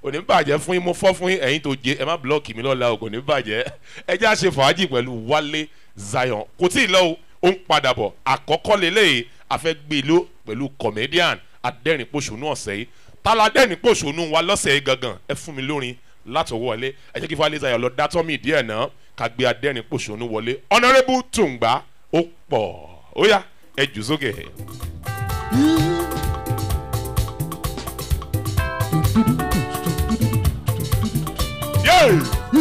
kò ní bàjẹ́ fún yín mo fọ́ fún yín ẹ̀yin tó jẹ ẹ má blọ́ọ̀kì mi lọ́la o kò ní bàjẹ́ ẹ já ṣe fàájì pẹ̀lú wálé zion kò tí ì lọ o ó ń padà bọ̀ àkọ́kọ́ lélẹ́yìí afẹ́gbèló pẹ̀lú comedian adẹ́rìnpòṣónú ọ̀sẹ̀ yìí tálá adẹ́rìnpòṣónú wa lọ́sẹ̀ yìí gangan ẹ fún mi lórin látọwọ́ wọlé ẹ jẹ́ kí wálé zion lọ dátọ́ mi díẹ̀ náà ká gbé adẹ́rìnpòṣónú wọlé honourable tùǹgbà ó pọ̀ ó yá ẹ jù sókè. Yeah!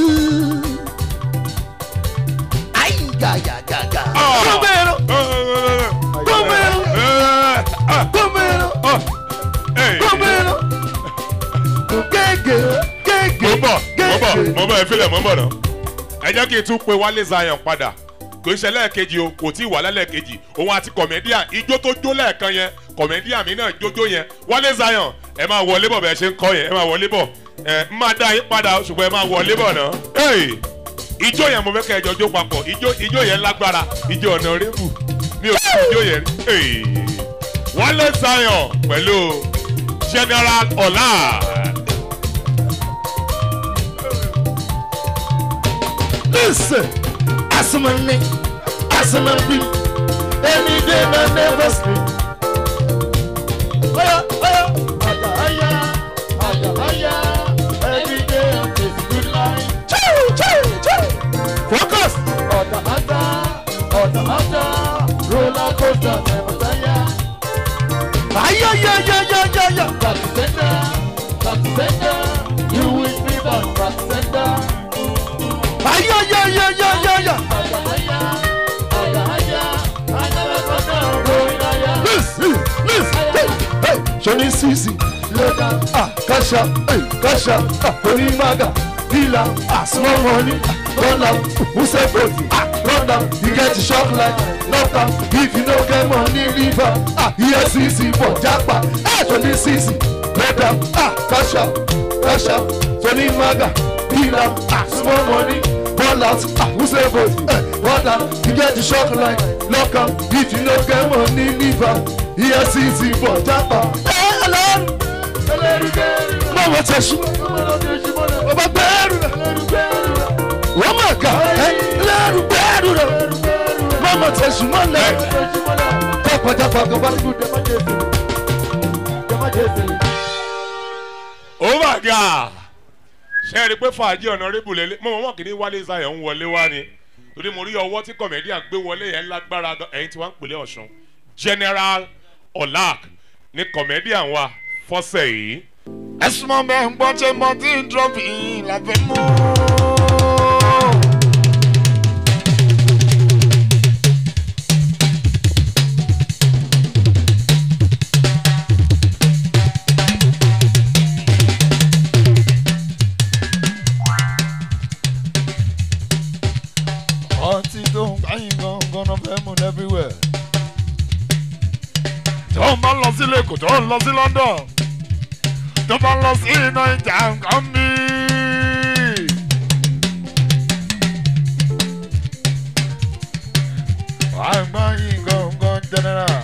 Ay, ya, ya, ya, ya. Ah! Gómìnà, gómìnà, gómìnà, gómìnà. Gègé, gègé, mo bọ̀ mo bọ̀ gègé. mo bọ̀ ẹ filẹ̀ mo bọ̀ náà. ẹ jẹ́ kí n tún pe wálé zion padà kò ń ṣe lẹ́ẹ̀kejì o kò tí ì wà lẹ́ẹ̀kejì òun àti kọ̀mẹ́díà ijó tó jó lẹ́ẹ̀kan yẹn kọ̀mẹ́díà mi náà jójó yẹn wálé zion ẹ máa wọlé bọ̀ bẹ́ẹ̀ ṣe ń kọ́ yẹn ẹ máa wọlé bọ̀ ẹ ń máa dá yín padà ṣùgbọ́n ẹ máa wọlé bọ̀ náà. Hey! ijó yẹn mo fẹ́ kẹ́ ẹ jọ jó papọ̀ ijó ijó yẹn lágbára ijó ọ̀nà rébù mi ò kí ijó yẹn rí. Hey! wálé zion pẹ̀lú general ọ̀la. Listen, Asamani, Asamani, any day I never sleep. Oya, oya, aya, aya, aya, aya, every day I take good life. Choo, choo, choo. Focus. Ọ̀dà àdá, ọ̀dà àdá, roller coaster never tire. Aya, ya, ya, ya, ya, ya. Back to center, back to center, you wish me back, back to center. Ay, ay, ay, ay, ay, ay, ay. Listen, listen, hey, hey, Johnny Sisi, Loda, ah, Kasha, hey, Kasha, ah, Onimaga, Dila, ah, small money, ah, run am, who say forty, ah, run am, you get shock like, knock am, if you no get money, leave am, ah, here Sisi, for Japa, ah, Johnny Sisi, Loda, ah, Kasha, Kasha, Onimaga, Dila, ah, small money, ball out, ah, who say forty, eh, run am, you get shock like, knock am, if you no get money, leave am, here Sisi, for Japa, eh, Ọlọ́run mọ wọn tẹ sùn ọba gbẹrù rẹ wọn mọ ká ẹ lẹrù gbẹrù rẹ mọ wọn tẹ sùn mọ lẹ jápàjápà kan bá dúró dẹ má jẹ èsì dẹ má jẹ èsì. oh my god ṣe é rí i pé fàájì ọ̀nà rébù lélẹ̀ mo mọ̀ mọ̀ kí ní wálé zion ń wọlé wá ni torí mo rí ọwọ́ tí comedian gbé wọlé yẹn lágbára gan ẹ̀yin tí wọ́n ń pèlè ọ̀ṣun general olak ní comedian wa fọ́sẹ̀ yìí. ẹ̀sùn mọ́ bẹ́ẹ̀ ń gbọ́ ṣe mọ́ tí ń trọ́fì làfẹ́ mú. ọtí tó ń báyìí gangan náà fẹ́ mú everywhere. tó ń bá lọ sílé kò tó ń lọ sí london tó bá lọ sí iná ìjà nǹkan mi. àgbà yìí gangan general.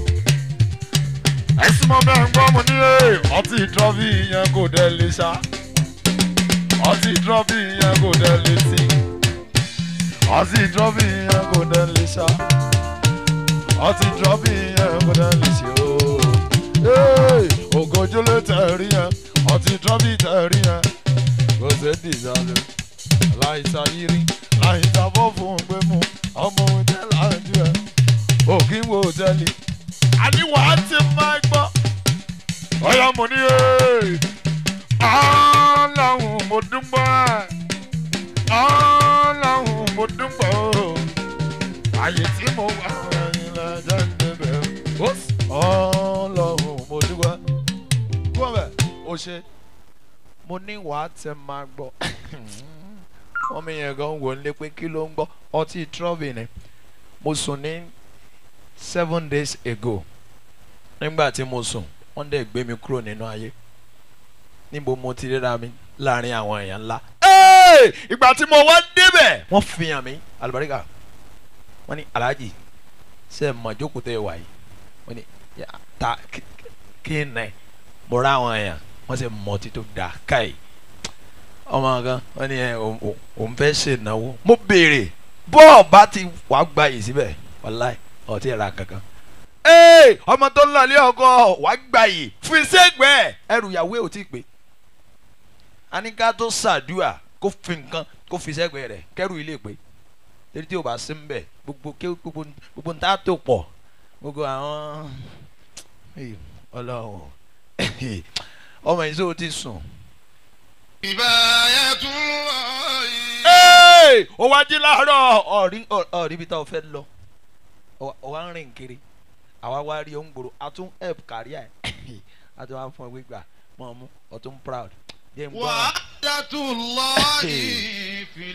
ẹ̀sìn mọ́ bẹ́ẹ̀ ń gbọ́ mo ní ẹ̀ ọtí trọ́fì yẹn kò dé lè ṣá. ọtí trọ́fì yẹn kò dé lè tí. ọtí trọ́fì yẹn kò dé lè ṣá. ọtí trọ́fì yẹn kò dé lè ṣe ooo ògójú ló tẹ̀rí yẹn ọtí trọ́bì tẹ̀rí yẹn kò sí dìjàlè láìsà yírí láìsà bọ́ fún gbé mu ọmọ òjẹ́ láàjú ẹ̀ òkín wo òjẹ́lì àníwá ti máa gbọ́ ọ̀yà mo ní ẹ̀ ọ̀làhùn mo dúpọ̀ ọ̀làhùn mo dúpọ̀ àyè tí mo wà ẹ̀yìn lẹ́jẹ̀ ń débẹ̀ ọlọ́run mo dúpẹ́ gbọ́n bẹ́ẹ̀ o ṣe mo ní wàá tẹ máa gbọ́ wọ́n mi yẹn gan wò lé pé kí ló ń gbọ́ ọtí trọ́bì ni mo sùn ní seven days ago nígbà tí mo sùn wọ́n dẹ̀ gbé mi kúrò nínú ayé níbo mo ti ríra mi láàrin àwọn èèyàn ńlá. ìgbà tí mo wá débẹ̀ wọ́n fi hàn mí alùbáríkà wọ́n ní aláàjì ṣe é mọ̀ jókòó tẹ́ ẹ wà yìí wọ́n ní ta kí ni mo rá àwọn èèyàn wọ́n sì mọ ọtí tó dáa káì ọmọ kan wọ́n ní ẹ òun- òun- òun fẹ́ ṣe ìnáwó mo béèrè bọ́ọ̀ bá ti wàá gba yìí síbẹ̀ wàláì ọtí ra kankan ee ọmọ tó ń lọ ilé ọkọ wàá gba yìí fi sẹ́gbẹ̀ẹ́ ẹrù ìyàwó ẹ̀ ò tí ì pé aníká tó ṣàdúrà kó fi nǹkan kó fi sẹ́gbẹ̀ẹ́ rẹ̀ kẹ́rù ilé pé torí tí o bá sí ń bẹ̀ gbogbo ké gbogbo gbogbo ń tá tó pọ̀ gbogbo àwọn Hey, ọlọ́run ọmọ yìí sọ ti sùn. Hey! ó wá jí láàárọ̀ ọ̀rí ọ̀rí ibi tá o fẹ́ lọ ó wá ń rìn kiri àwa wá rí ohun gbòòrò a tún help kárí ẹ̀ a tún wá fún ẹ gbígbà mọ̀ ọ́mú ọ̀tún proud. Jẹ́ n gbọ́. وعدة الله في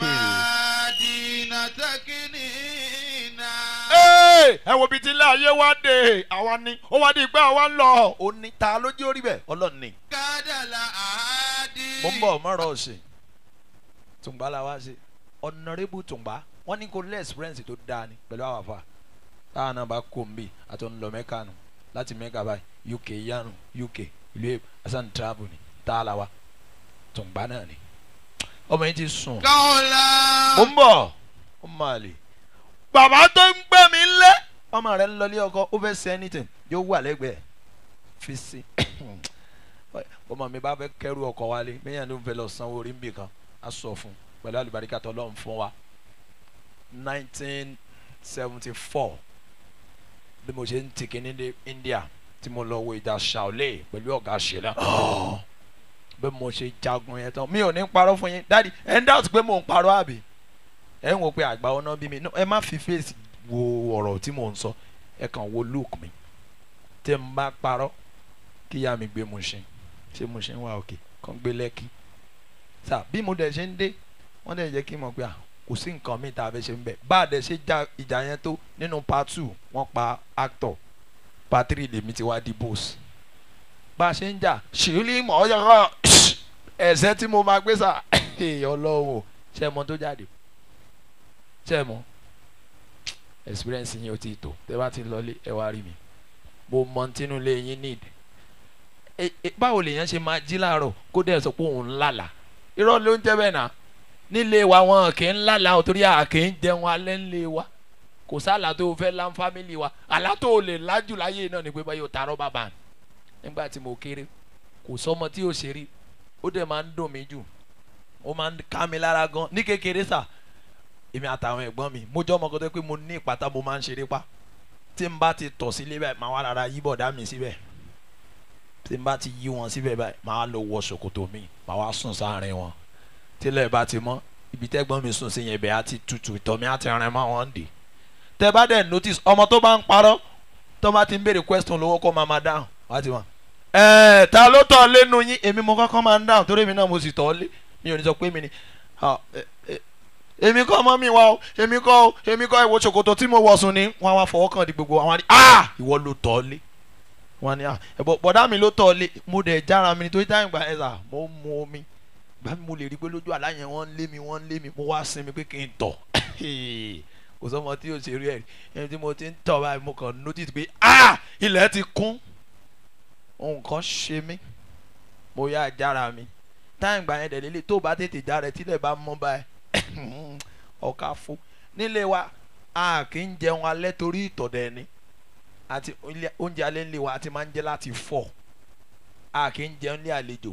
المدينة تكنينا Hey! ẹ wo bíi ti ilé ayé wá dé àwa ni ó wá di ìgbà àwa ń lọ. ó ní ta ló jẹ́ orí bẹ́ẹ̀ ọlọ́run ni. كاد الأعادي mo ń bọ̀ mọ́rọ̀ ọ̀sìn tùǹgbà la wá sí ọ̀nàrẹ́bù tùǹgbà wọ́n ní kó lé experience tó dáa ni pẹ̀lú àwọn afa táwọn náà bá kó nbí àti ọ̀nlọ mẹ́ka nù láti mẹ́ka báyìí uk yánu uk ìlú èbó asan travel ni tá a la wa tùǹgbà náà ni ọmọ yìí ti sùn قولا mo ń bọ̀ ó máa lè bàbá tó ń gbé mi lé ọmọ rẹ ń lọlé ọkọ ó fẹ́ ṣe anything yóò wà lẹ́gbẹ̀ẹ́ fi sí ọmọ mi bá fẹ́ kẹ́rù ọkọ̀ wálé bẹ́ẹ̀ ló ń fẹ́ lọ sanwó orí nbì kan á sọ fún un pẹ̀lú àlùbáríkà tó lọ́n fún wa nineteen seventy four bí mo ṣe ń tìkí ní India tí mo lọ wo ìjà Shaolin pẹ̀lú ọ̀gá ṣẹlẹ̀ bí mo ṣe jagun yẹn tán mi ò ní parọ́ fún yín dáàdi ẹ̀ ń dáàtú pé mò ń parọ́ àbí ẹ̀ ń wò pé àgbà ọ̀nà bí mi No, ẹ má fi fèsì wo ọ̀rọ̀ tí mò ń sọ ẹ kàn wo look mi tí n bá parọ́ kí ìyá mi gbé mu ṣe ṣé mo ṣe ń wá òkè kàn gbé lẹ́kì sà bí mo dẹ̀ ṣe ń dé wọ́n dẹ̀ jẹ́ kí n mọ̀ pé à kò sí nǹkan mi tá a fẹ́ ṣe ń bẹ̀ bá a dẹ̀ ṣe já ìjà yẹn tó nínú part two wọ́n pa actor part three lèmi ti wá di boss bá a ṣe ń jà ṣìlí mọ̀ ọ́ yàrá ẹ̀sẹ̀ tí mo máa gbé sà ọlọ́run o ṣé ẹ mọ tó jáde ṣé ẹ mọ experience yín ó ti tó tẹ bá ti lọlé ẹ wá rí mi mo mọ tínú lé yín need ẹ ẹ báwo lèèyàn ṣe máa jí láàárọ̀ kó dẹ̀ sọ pé òun ń lálàá irọ́ ló ń jẹ́ bẹ́ẹ̀ náà nílé wa wọn kì í lálàá o torí a kì í jẹun alẹ́ ńlé wa kò sálà tó o fẹ́ lá fámìlì wa àlá tó o lè lájú láyé náà ni pé báyìí o tààrọ́ bàbá nígbà tí mo kéré kò sọmọ tí o ṣe rí ó dẹ̀ máa ń dùn mí jù ó máa ń ká mi lára gan ní kékeré sà èmi àtàwọn ẹ̀gbọ́n mi mo jẹ́ ọmọ kan tó pé mo ní ìpátá mo máa ń ṣeré pa tí n bá ti tọ̀ sílé báyìí máa wá rárá yí bọ̀dá mi síbẹ̀ tí n bá ti yí wọn síbẹ̀ báyìí máa lọ wọ ṣòkòtò mi máa wá sùn sáàrin wọn tílẹ̀ bá ti mọ́ ibi tẹ́gbọ́n mi sùn sí yẹn ibẹ̀ á ti tutù ìtọ̀ mi á ti rìn mọ́ wọn dè tẹ́ bá dẹ̀ notice ọmọ tó bá ń parọ́ tó bá ti ń béèrè question lówó kó máa máa dáhùn wá ti mọ̀ ẹ̀ẹ́ ta ló tọ̀ lẹ́nu yín èmi mo kọ́kọ́ máa ń dáhùn torí èmi náà mo sì tọ̀ lé mi ò ní sọ pé mi ni ah, ẹ- ẹ- èmi kọ́ mọ́ mi wá o èmi kọ́ o èmi kọ́ ìwọ ṣòkòtò tí mo wọ̀ sùn ni wọ́n á wá fọwọ́ kàn di gbogbo àwọn àdí ah ìwọ ló tọ̀ lé wọ́n ní ah ẹ̀bọ̀ bọ̀dá mi ló tọ̀ lé mo dẹ̀ jára mi nítorí táyà ìgbà ẹ̀ sà mo ń mu omi gbà mí mo lè rí i pé lójú àlá yẹn wọ́n ń lé mi wọ́n ń lé mi mo wá sinmi pé kí n tọ̀ kò sọ́mọ tí yóò ṣe rí ẹ̀ rí ẹni tí mo ti ń tọ̀ báyìí mo kàn notice pé ah ilẹ̀ ti kún ohun kan ṣe mí mo yá jára mi táyà ìgbà yẹn dẹ̀ lélẹ̀ tó bá tètè jára ẹ̀ tílẹ̀ bá mọ́ báyìí ọ̀ka fún nílé wa a kì í jẹun alẹ́ torí ìtọ̀dẹ̀ ni àti ilé- oúnjẹ alẹ́ nílé wa a ti máa ń jẹ láti fọ̀ a kì í jẹun ní àlejò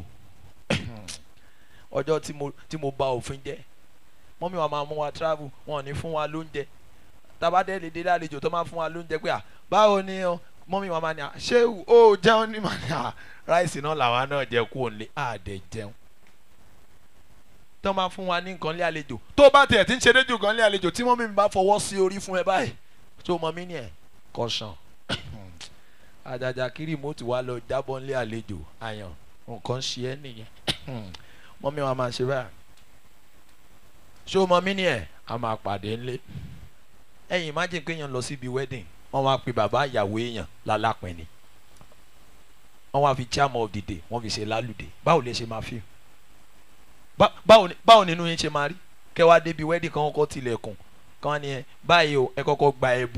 ọjọ́ tí mo tí mo ba òfin jẹ́ mọ́mí wa máa mú wa travel wọn ò ní fún wa lóúnjẹ tabadẹ́ lè dé lálejò tó máa fún wa lóúnjẹ pé à báwo ni o mọ́mí wa máa ní à ṣé o jẹun ní màá ní à ráìsì náà làwa náà jẹ kú òǹlé àdẹ jẹun tó máa fún wa ní nǹkan lé àlejò tó bá tiẹ̀ tí ń ṣe déjò kan lé àlejò tí mọ́mí mi bá fọwọ́ sí orí fún ẹ báyìí tó mọ mí ni ẹ̀ kọ̀ṣàn àjàjà kiri mo ti wá lọ jábọ́ lé àlejò àyàn nǹkan ṣe ẹ́ nìyẹn mọ́mí wa máa ṣe báyìí ṣé o mọ mí ni ẹ̀ a máa pàdé ńlé ẹ̀yin imagine pé èèyàn lọ síbi wedding wọ́n wá pe bàbá ìyàwó èèyàn lálápẹ̀ ni wọ́n wá fi chairman of the day wọ́n fi ṣe lálùdé báwo lè ṣe máa fi Bá- báwo ni- báwo nínú yín ṣe máa rí kẹ wá débi wedding kan kọ́kọ́ tilẹ̀kùn kan wá ní ẹ báyìí o ẹ kọ́kọ́ gba ẹbu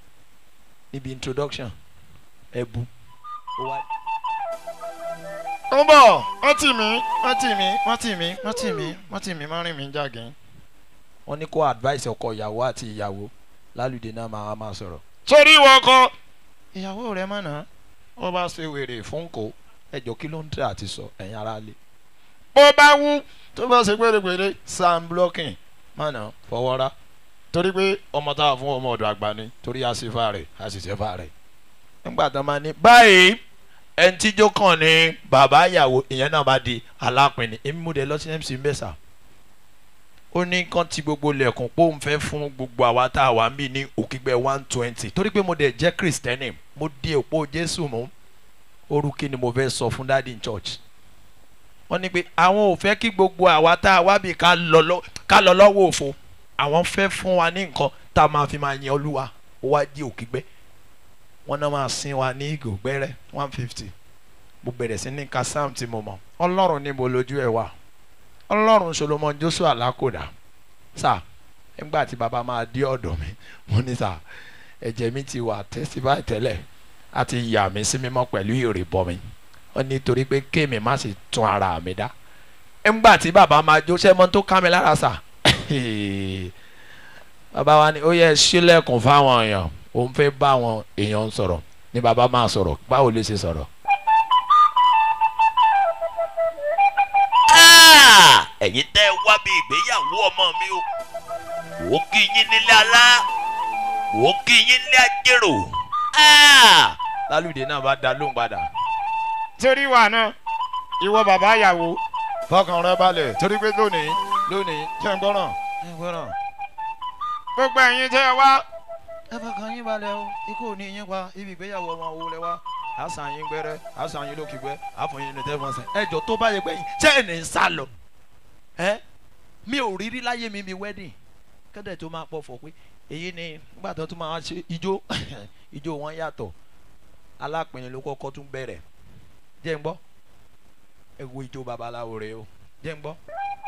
níbi introduction ẹbu ó wá ó ń bọ̀ wọ́n tì mí wọ́n tì mí wọ́n tì mí wọ́n tì mí wọ́n tì mí má rìn mí jágin. wọ́n ní kó advice ọkọ ìyàwó àti ìyàwó lálùdé náà máa máa sọ̀rọ̀. sórí ìwọ ọkọ. ìyàwó rẹ mọ̀nà wọ́n bá ṣe wèrè fún kò ẹjọ́ kí ló ń tẹ̀ àti sọ ẹ̀yin ara lé. bó bá wú tó bá ṣe pérépéré sam blocking mọ̀nà fọwọ́rá torí pé ọmọ táwa fún ọmọ ọ̀dọ̀ àgbà ni torí àṣìfà rẹ̀ àṣìṣẹ́fà rẹ̀. nígbà tó máa ní báyìí ẹni tíjó kàn ní bàbá ìyàwó ìyẹn náà bá di alápinni èmi mú de lọ sí mc mbẹ́sà ó ní kán ti gbogbo lẹ̀kùn pé òun fẹ́ fún gbogbo àwa tá a wà mí ní òkìgbẹ́ one twenty torí pé mo dẹ̀ jẹ́ kristẹni mo di òpó jésù mú orúkí ni mo fẹ́ sọ fún dádì in church wọ́n ní pé àwọn ò fẹ́ kí gbogbo àwa tá a wá bí ká lọ lọ- ká lọ lọ́wọ́ òfo àwọn fẹ́ fún wa ní nǹkan tá a máa fi máa yan olúwa ó wá di òkìgbẹ́ wọ́n náà máa sin wa ní ìgò gbẹ́rẹ́ one fifty mo bẹ̀rẹ̀ sí ní ka sam tí mo mọ̀ ọlọ́run ní mo lójú ẹ̀ wá ọlọ́run solomon joshua lakoda sà nígbà tí bàbá máa dé ọ̀dọ̀ mi mo ní sà ẹ̀jẹ̀ mi ti wà testify tẹ́lẹ̀ àti yà mí sí mímọ́ pẹ̀lú ìrìbọ mi ó ní torí pé kéèmí má sì tún ara mi dá nígbà tí bàbá máa jó sẹ́mọ́ tó ká mi lára sà bàbá wa ni ó yẹ sílẹ̀kùn fáwọn èèyàn òun fẹ́ bá àwọn èèyàn sọ̀rọ̀ ni bàbá máa sọ̀rọ̀ báwo lè ṣe sọ̀rọ̀. Ah! ẹ̀yin tẹ́ ẹ wá bí ìgbéyàwó ọmọ mi o wò ó kí yín nílé alá wò ó kí yín nílé ajérò Ah! lálùdé náà bá da lóhùn padà. torí wà náà ìwọ bàbá ìyàwó fọkàn rẹ balẹ̀ torí pé lónìí lónìí jẹ́ ń gbọ́ràn jẹ́ ń gbọ́ràn. gbogbo ẹ̀yin tẹ́ ẹ wá. ẹ fọkàn yín balẹ̀ o ikú ò ní yín pa ibi ìgbéyàwó ọmọ wo lẹ wá. àṣà yín gbẹrẹ àṣà yín lókìgbẹ àfọyín ní tẹfọnsẹ. ẹ jọ tó bá yẹ pé yín ṣé ẹ ní sá lọ. ẹ mi ò rí rí láyé mi mi wedding kẹ́dẹ̀ tó máa pọ̀ fọ̀ pé èyí ni nígbà tó tún máa ṣe ijó ijó wọn yàtọ̀ alápinnu ló kọ́kọ́ tún bẹ̀rẹ̀ jẹ́ ń gbọ́ ẹ wo ijó babaláwo rẹ o jẹ́ ń gbọ́.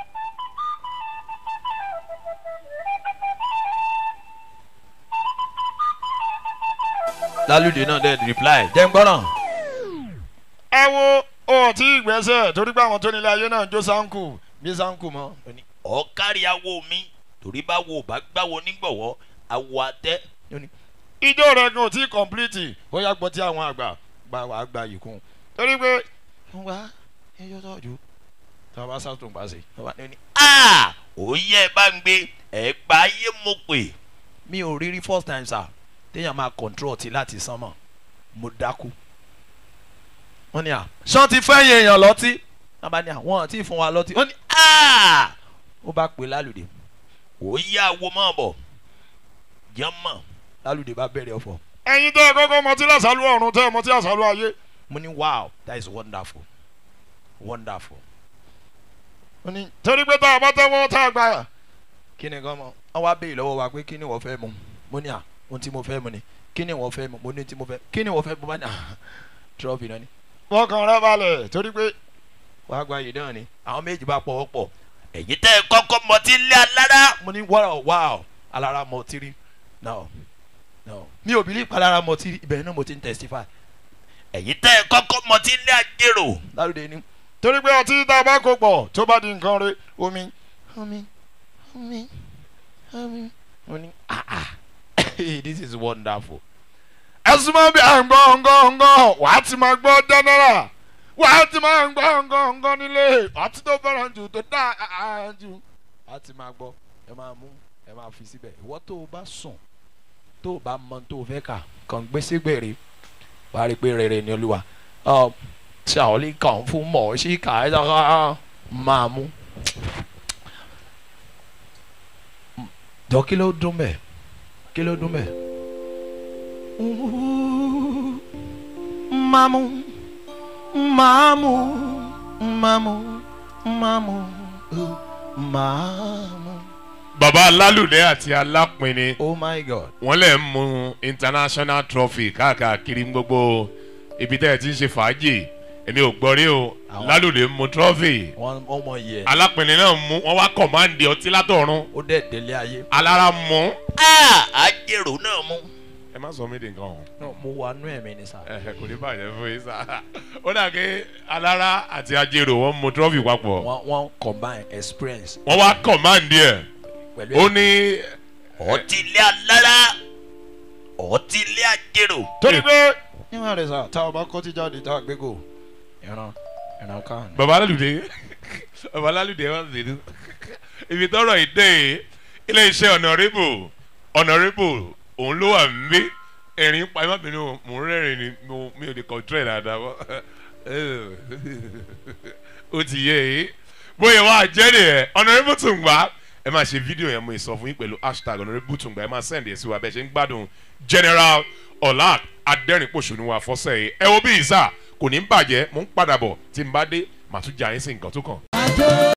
lálùdé náà dẹ̀ reply jẹ́ ń gbọ́ náà. ẹ wo o tí ìgbésẹ̀ torí pé àwọn tó nílé ayé náà jó sáńkù bí sáńkù mọ́. ọ̀kárí awo mi torí bá wo bá gbáwo nígbọ̀wọ́ awo atẹ́ ijó rẹ gan ò tí kọ̀m̀plìtì ó yá gbọ́ tí àwọn àgbà gba wàá gba yìí kún torí pé. ń wá ẹjọ́ tọ́jú tí wọ́n bá sàtún bá sí. Ah! ó yẹ ẹ bá ń gbé ẹ gba ayé mo pè mi ò rí rí first time sir téèyàn máa control ti láti sánmọ̀ mo dákú. wọ́n ní à ṣán ti fẹ́ yẹn èèyàn lọ́tí wọ́n bá ní à wọ́n ti fún wa lọ́tí wọ́n ní Ah! ó bá pè lálùdé ó yá awo mọ́ bọ̀ jẹ́mọ̀ lálùdé bá bẹ̀rẹ̀ ọ̀fọ̀. ẹ̀yin tẹ́ ẹ kọ́kọ́ mọtí lásàlú ọ̀run tẹ́ ẹ mọtí lásàlú ayé. mo ní wow that is wonderful wonderful. ó ní torí pé tá a bá tẹ́wọ́ tá a gbà yà. kí ni gan mọ wọn wá béèrè lọ́wọ́ wa pé kí ni wọ́n fẹ́ mu mo ní à ohun tí mo fẹ́ mu ni kí ni wọ́n fẹ́ mu mo ní tí mo fẹ́ kí ni wọ́n fẹ́ mu bá ní à trọ́fì náà ni. wọ́n kàn rẹ́ balẹ̀ torí pé wàá gba yìí náà ni àwọn méjì bá pọ̀ pọ̀ ẹ̀yin tẹ́ ẹ kọ́kọ́ mọtí lé alára mo ní wow wow alára mọ tiri no no mi ò bìlí ìpalára mọ tiri ibẹ̀ náà mo ti ń testify ẹ̀yin tẹ́ ẹ kọ́kọ́ mọtí lé ajérò lárúdé ni. torí pé ọtí tá a bá kó pọ̀ tó bá di nǹkan rẹ omi. omi omi omi. mo ní ah ah this is wonderful. ẹ̀sùn máa ń bí àǹgọ́ ǹgọ́ ǹgọ́ wà á ti máa gbọ́ jẹ́nẹ́rà wà á ti máa ń gbọ́ ǹgọ́ ǹgọ́ nílé ọtí tó fẹ́ràn jù tó dá jù. wà á ti máa gbọ́ ẹ máa mú ẹ máa fi síbẹ̀ ìwọ tó o bá sùn tó o bá mọ tó o fẹ́ kà kàn gbé sígbèrè wà á rí i pé rere ni olúwa ọ ṣàwọlé kàn fún mọ̀ sí kà ẹ́ dára máa mú. jọ kí ló dún bẹ́ẹ̀ kí ló dún bẹ́ẹ̀. mamu mamu mamu mamu mamu. baba alálùdé àti alápinni oh my god. wọ́n lè ń mu international trophy káàkiri gbogbo ibi tẹ́ ẹ ti ń ṣe fàájì èmi ò gbọ́ rí o Àwọn- lálùdé ń mu trophy wọ́n wọ́n mọ iye ẹ̀ alápinni náà mú wọ́n wá kọ̀máǹdì ọtí látọ̀run ó dẹ̀ délé ayé. alára mú Ah! ajérò náà mú ẹ má sọ mí di nǹkan o No, mo wà nú ẹ̀mí ni sá. ẹ kò ní bàjẹ́ fún yín sá ó dà pé alára àti ajérò wọn mú trọ́fì papọ̀ wọ́n wọ́n combine experience wọ́n wá command ẹ̀ pẹ̀lú ó ní ọtí ilé alára ọtí ilé ajérò. torí pé níwọ̀n rẹ̀ sá tá a bá kọ́ tí jáde tá a gbé gò ìran ìran kan. baba alálùdé baba alálùdé wà nínú ibi tọrọ ìdè ilé iṣẹ́ honourable honourable òun ló wà mí ẹ̀rín pa ẹ má bínú mò ń rẹ́rìn ni mo- mi ò lè control ẹ̀ dáadáa mọ́ ó ti yé e bóyá wàá jẹ́ nìyẹn honourable Tungba ẹ máa ṣe fídíò yẹn mo sọ fún yín pẹ̀lú hashtag honourable Tungba ẹ máa send ẹ̀ sí wa bẹ́ẹ̀ ṣe ń gbádùn general ọ̀la adẹ́rìnpọ̀ṣọ́nù wa fọ́sẹ̀ yìí ẹ wo bí ìsà kò ní bàjẹ́ mò ń padà bọ̀ tí n bá dé màá tún jà yín sí nǹkan tó kàn.